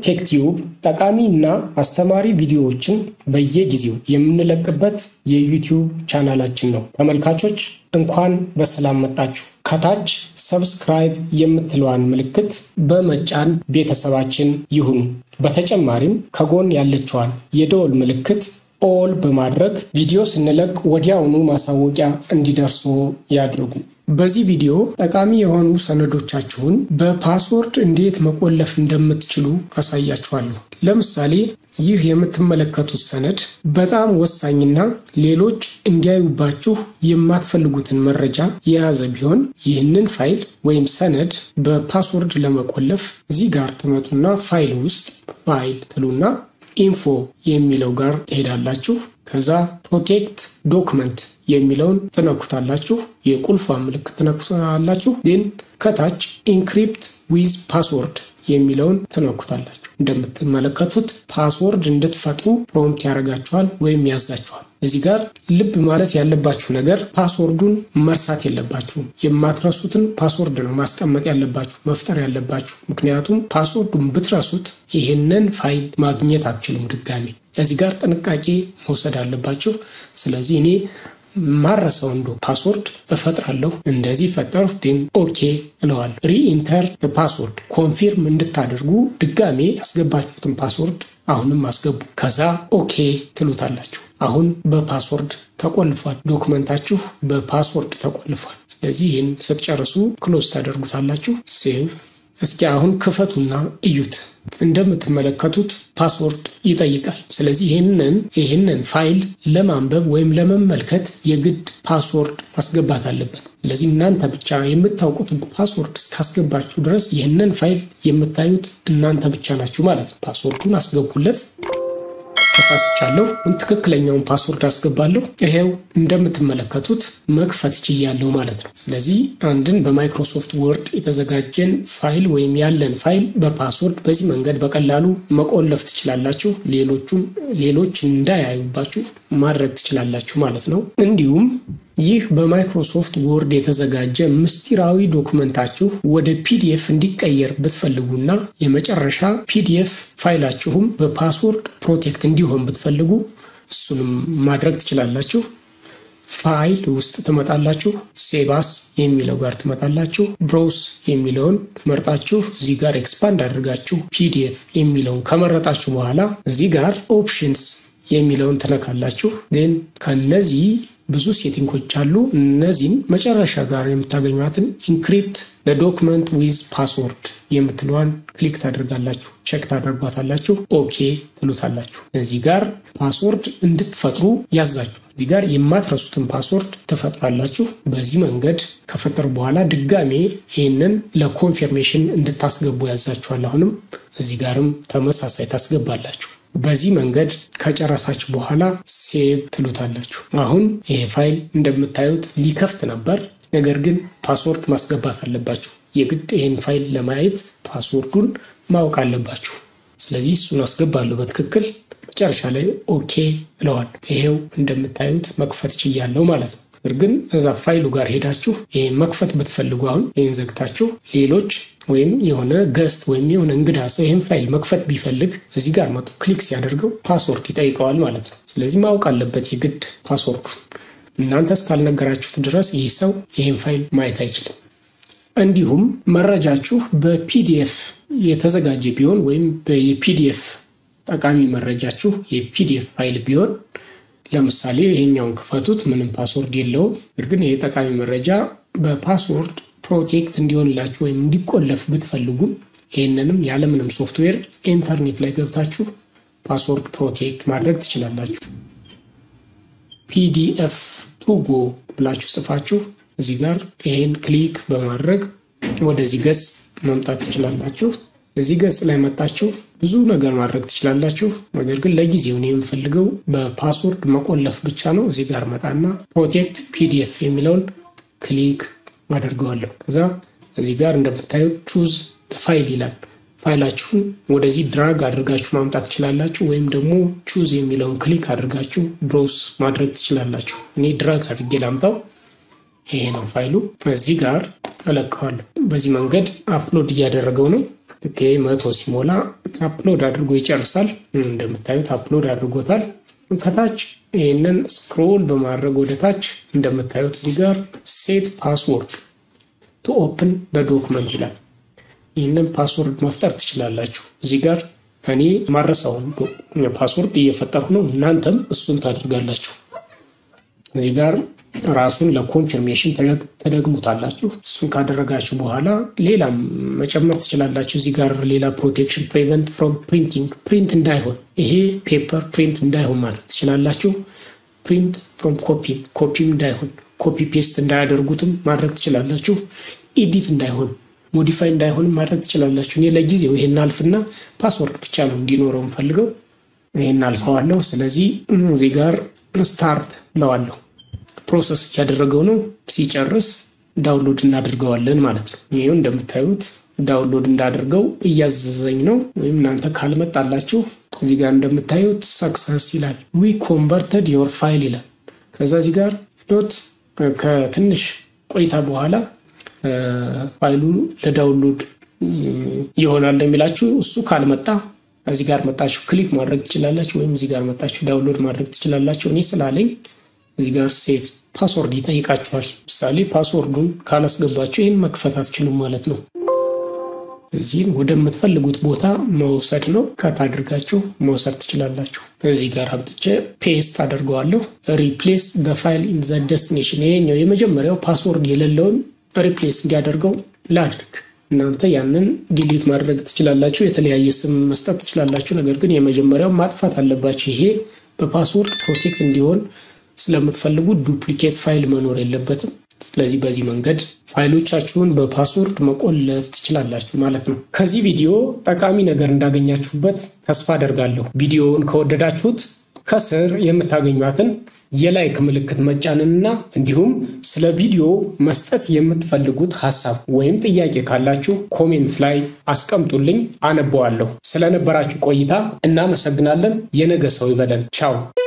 ቴክቲዩብ ጠቃሚ እና አስተማሪ ቪዲዮዎችን በየጊዜው የምንለቅበት የዩቲዩብ ቻናላችን ነው። ተመልካቾች እንኳን በሰላም መጣችሁ። ከታች ሰብስክራይብ የምትለዋን ምልክት በመጫን ቤተሰባችን ይሁኑ። በተጨማሪም ከጎን ያለችዋን የደወል ምልክት ኦል በማድረግ ቪዲዮ ስንለቅ ወዲያውኑ ማሳወቂያ እንዲደርሱ ያድርጉ። በዚህ ቪዲዮ ጠቃሚ የሆኑ ሰነዶቻችሁን በፓስወርድ እንዴት መቆለፍ እንደምትችሉ አሳያችኋለሁ። ለምሳሌ ይህ የምትመለከቱት ሰነድ በጣም ወሳኝና ሌሎች እንዲያዩባችሁ የማትፈልጉትን መረጃ የያዘ ቢሆን ይህንን ፋይል ወይም ሰነድ በፓስወርድ ለመቆለፍ እዚህ ጋር ትመጡና ፋይል ውስጥ ፋይል ትሉና ኢንፎ የሚለው ጋር ትሄዳላችሁ። ከዛ ፕሮቴክት ዶክመንት የሚለውን ትነኩታላችሁ። የቁልፏን ምልክት ትነኩታላችሁ። ግን ከታች ኢንክሪፕት ዊዝ ፓስወርድ የሚለውን ትነኩታላችሁ። እንደምትመለከቱት ፓስወርድ እንድትፈጥሩ ፕሮምፕት ያደርጋችኋል ወይም ያዛችኋል። እዚህ ጋር ልብ ማለት ያለባችሁ ነገር ፓስወርዱን መርሳት የለባችሁም። የማትረሱትን ፓስወርድ ነው ማስቀመጥ ያለባችሁ መፍጠር ያለባችሁ። ምክንያቱም ፓስወርዱን ብትረሱት ይህንን ፋይል ማግኘት አትችሉም ድጋሚ። እዚህ ጋር ጥንቃቄ መውሰድ አለባችሁ። ስለዚህ እኔ ማረሰው እንዶ ፓስወርድ እፈጥራለሁ። እንደዚህ ፈጠር ግን ኦኬ እለዋለሁ። ሪኢንተር ፓስወርድ ኮንፊርም እንድታደርጉ ድጋሜ ያስገባችሁትን ፓስወርድ አሁንም አስገቡ። ከዛ ኦኬ ትሉታላችሁ። አሁን በፓስወርድ ተቆልፏል። ዶክመንታችሁ በፓስወርድ ተቆልፏል። ስለዚህ ይህን ስትጨርሱ ክሎዝ ታደርጉታላችሁ። ሴቭ። እስኪ አሁን ክፈቱና እዩት። እንደምትመለከቱት ፓስወርድ ይጠይቃል። ስለዚህ ይህንን ይህንን ፋይል ለማንበብ ወይም ለመመልከት የግድ ፓስወርድ ማስገባት አለበት። ስለዚህ እናንተ ብቻ የምታውቁትን ፓስወርድ እስካስገባችሁ ድረስ ይህንን ፋይል የምታዩት እናንተ ብቻ ናችሁ ማለት ነው። ፓስወርዱን አስገቡለት። ተሳስቻለሁ። ትክክለኛውን ፓስወርድ አስገባለሁ። ይሄው እንደምትመለከቱት መክፈት ችያለሁ ማለት ነው። ስለዚህ አንድን በማይክሮሶፍት ወርድ የተዘጋጀን ፋይል ወይም ያለን ፋይል በፓስወርድ በዚህ መንገድ በቀላሉ መቆለፍ ትችላላችሁ። ሌሎቹም ሌሎች እንዳያዩባችሁ ማድረግ ትችላላችሁ ማለት ነው። እንዲሁም ይህ በማይክሮሶፍት ወርድ የተዘጋጀ ምስጢራዊ ዶክመንታችሁ ወደ ፒዲኤፍ እንዲቀየር ብትፈልጉና የመጨረሻ ፒዲኤፍ ፋይላችሁም በፓስወርድ ፕሮቴክት እንዲሆን ብትፈልጉ እሱንም ማድረግ ትችላላችሁ። ፋይል ውስጥ ትመጣላችሁ። ሴባስ የሚለው ጋር ትመጣላችሁ። ብሮውስ የሚለውን መርጣችሁ እዚህ ጋር ኤክስፓንድ አድርጋችሁ ፒዲኤፍ የሚለውን ከመረጣችሁ በኋላ እዚህ ጋር ኦፕሽንስ የሚለውን ትነካላችሁ። ግን ከነዚህ ብዙ ሴቲንጎች አሉ። እነዚህን መጨረሻ ጋር የምታገኟትን ኢንክሪፕት በዶክመንት ዊዝ ፓስወርድ የምትለዋን ክሊክ ታደርጋላችሁ። ቼክ ታደርጓታላችሁ። ኦኬ ትሉታላችሁ። እዚህ ጋር ፓስወርድ እንድትፈጥሩ ያዛችኋል። እዚህ ጋር የማትረሱትን ፓስወርድ ትፈጥራላችሁ። በዚህ መንገድ ከፈጠሩ በኋላ ድጋሜ ይህንን ለኮንፊርሜሽን እንድታስገቡ ያዛችኋል። አሁንም እዚህ ጋርም ተመሳሳይ ታስገባላችሁ። በዚህ መንገድ ከጨረሳችሁ በኋላ ሴቭ ትሉታላችሁ። አሁን ይሄ ፋይል እንደምታዩት ሊከፍት ነበር። ነገር ግን ፓስወርድ ማስገባት አለባችሁ። የግድ ይህን ፋይል ለማየት ፓስወርዱን ማወቅ አለባችሁ። ስለዚህ እሱን አስገባለሁ በትክክል መጨረሻ ላይ ኦኬ እለዋል። ይሄው እንደምታዩት መክፈት ችያለሁ ማለት ነው። እርግን እዛ ፋይሉ ጋር ሄዳችሁ ይህን መክፈት ብትፈልጉ አሁን ይህን ዘግታችሁ ሌሎች ወይም የሆነ ገስት ወይም የሆነ እንግዳ ሰው ይህን ፋይል መክፈት ቢፈልግ እዚህ ጋር መጡ ክሊክ ሲያደርገው ፓስወርድ ይጠይቀዋል ማለት ነው። ስለዚህ ማወቅ አለበት የግድ ፓስወርዱ። እናንተ እስካልነገራችሁት ድረስ ይህ ሰው ይህን ፋይል ማየት አይችልም። እንዲሁም መረጃችሁ በፒዲኤፍ የተዘጋጀ ቢሆን ወይም የፒዲኤፍ ጠቃሚ መረጃችሁ የፒዲኤፍ ፋይል ቢሆን ለምሳሌ ይሄኛውን ክፈቱት፣ ምንም ፓስወርድ የለውም። እርግን ይህ ጠቃሚ መረጃ በፓስወርድ ፕሮቴክት እንዲሆንላችሁ ወይም እንዲቆለፍ ብትፈልጉም ይህንንም ያለምንም ሶፍትዌር ኢንተርኔት ላይ ገብታችሁ ፓስወርድ ፕሮቴክት ማድረግ ትችላላችሁ። ፒዲኤፍ ቱጎ ብላችሁ ጽፋችሁ እዚህ ጋር ይሄን ክሊክ በማድረግ ወደዚህ ገጽ መምጣት ትችላላችሁ። እዚህ ገጽ ላይ መጣችሁ ብዙ ነገር ማድረግ ትችላላችሁ። ነገር ግን ለጊዜው እኔ የምፈልገው በፓስወርድ መቆለፍ ብቻ ነው። እዚህ ጋር መጣና ፕሮቴክት ፒዲኤፍ የሚለውን ክሊክ አደርገዋለሁ። ከዛ እዚህ ጋር እንደምታዩት ቹዝ ፋይል ይላል። ፋይላችሁን ወደዚህ ድራግ አድርጋችሁ ማምጣት ትችላላችሁ፣ ወይም ደግሞ ቹዝ የሚለውን ክሊክ አድርጋችሁ ብሮስ ማድረግ ትችላላችሁ። እኔ ድራግ አድርጌ ላምጣው። ይሄ ነው ፋይሉ። እዚህ ጋር እለቀዋለሁ። በዚህ መንገድ አፕሎድ እያደረገው ነው። ልክ መቶ ሲሞላ አፕሎድ አድርጎ ይጨርሳል። እንደምታዩት አፕሎድ አድርጎታል። ከታች ይህንን ስክሮል በማድረግ ወደ ታች እንደምታዩት እዚህ ጋር ሴት ፓስወርድ ቱ ኦፕን በዶክመንት ይላል። ይህንን ፓስወርድ መፍጠር ትችላላችሁ። እዚህ ጋር እኔ ማረሳውን ፓስወርድ እየፈጠርኩ ነው። እናንተም እሱን ታደርጋላችሁ። እዚህ ጋር ራሱን ለኮንፊርሜሽን ተደግሙታላችሁ። እሱን ካደረጋችሁ በኋላ ሌላም መጨመር ትችላላችሁ። እዚህ ጋር ሌላ ፕሮቴክሽን ፕሪቨንት ፍሮም ፕሪንቲንግ ፕሪንት እንዳይሆን ይሄ ፔፐር ፕሪንት እንዳይሆን ማለት ትችላላችሁ። ፕሪንት ፍሮም ኮፒ ኮፒም እንዳይሆን ኮፒ ፔስት እንዳያደርጉትም ማድረግ ትችላላችሁ። ኢዲት እንዳይሆን ሞዲፋይ እንዳይሆንም ማድረግ ትችላላችሁ። እኔ ለጊዜው ይሄን አልፍና ፓስወርድ ብቻ ነው እንዲኖረው የምፈልገው። ይሄን አልፈዋለሁ። ስለዚህ እዚህ ጋር ስታርት እለዋለሁ። ፕሮሰስ እያደረገው ነው። ሲጨርስ ዳውንሎድ እናደርገዋለን ማለት ነው። ይሄው እንደምታዩት ዳውንሎድ እንዳደርገው እያዘዘኝ ነው። ወይም እናንተ ካልመጣላችሁ እዚህ ጋር እንደምታዩት ሰክሰስ ይላል። ዊ ኮንቨርተድ ዮር ፋይል ይላል። ከዛ እዚህ ጋር ዶት ከትንሽ ቆይታ በኋላ ፋይሉ ለዳውንሎድ ይሆናል የሚላችሁ እሱ ካልመጣ እዚህ ጋር መጣችሁ ክሊክ ማድረግ ትችላላችሁ፣ ወይም እዚህ ጋር መጣችሁ ዳውንሎድ ማድረግ ትችላላችሁ። እኔ ስላለኝ እዚህ ጋር ሴት ፓስወርድ ይጠይቃችኋል። ምሳሌ ፓስወርዱን ካላስገባችሁ ይህን መክፈት አትችሉም ማለት ነው። እዚህን ወደምትፈልጉት ቦታ መውሰድ ነው። ከት አድርጋችሁ መውሰድ ትችላላችሁ። እዚህ ጋር አምጥቼ ፔስት አደርገዋለሁ። ሪፕሌስ ዘ ፋይል ኢን ዘ ደስቲኔሽን። ይሄኛው የመጀመሪያው ፓስወርድ የሌለውን ሪፕሌስ እንዲያደርገው ላድርግ። እናንተ ያንን ዲሊት ማድረግ ትችላላችሁ። የተለያየ ስም መስጠት ትችላላችሁ። ነገር ግን የመጀመሪያው ማጥፋት አለባችሁ። ይሄ በፓስወርድ ፕሮቴክት እንዲሆን ስለምትፈልጉ ዱፕሊኬት ፋይል መኖር የለበትም። ስለዚህ በዚህ መንገድ ፋይሎቻችሁን በፓስወርድ መቆለፍ ትችላላችሁ ማለት ነው። ከዚህ ቪዲዮ ጠቃሚ ነገር እንዳገኛችሁበት ተስፋ አደርጋለሁ። ቪዲዮውን ከወደዳችሁት ከስር የምታገኟትን የላይክ ምልክት መጫንንና እንዲሁም ስለ ቪዲዮ መስጠት የምትፈልጉት ሀሳብ ወይም ጥያቄ ካላችሁ ኮሜንት ላይ አስቀምጡልኝ፣ አነበዋለሁ። ስለነበራችሁ ቆይታ እናመሰግናለን። የነገ ሰው ይበለን። ቻው